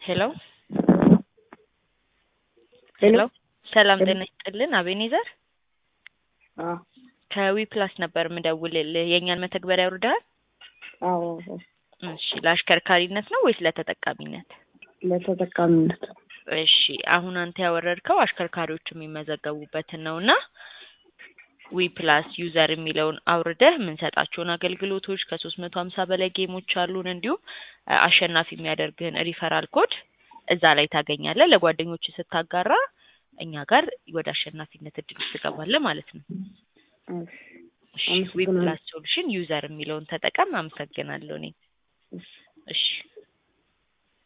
ሄሎ ሄሎ ሄሎ ሰላም ጤና ይስጥልን አቤኔዘር አዎ ከዊ ፕላስ ነበር ምደውልልህ የእኛን መተግበሪያ አውርደሃል አዎ እሺ ለአሽከርካሪነት ነው ወይስ ለተጠቃሚነት ለተጠቃሚነት እሺ አሁን አንተ ያወረድከው አሽከርካሪዎች የሚመዘገቡበትን ነው እና ዊ ፕላስ ዩዘር የሚለውን አውርደህ የምንሰጣቸውን አገልግሎቶች ከሶስት መቶ ሀምሳ በላይ ጌሞች አሉን እንዲሁም አ- አሸናፊ የሚያደርግህን ሪፈራል ኮድ እዛ ላይ ታገኛለህ ለጓደኞች ስታጋራ እኛ ጋር ወደ አሸናፊነት እድል ውስጥ ትገባለህ ማለት ነው እሺ እሺ ዊ አመሰግናለሁ። ፕላስ ሶሉሽን ዩዘር የሚለውን ተጠቀም አመሰግናለሁ እኔ እሺ እሺ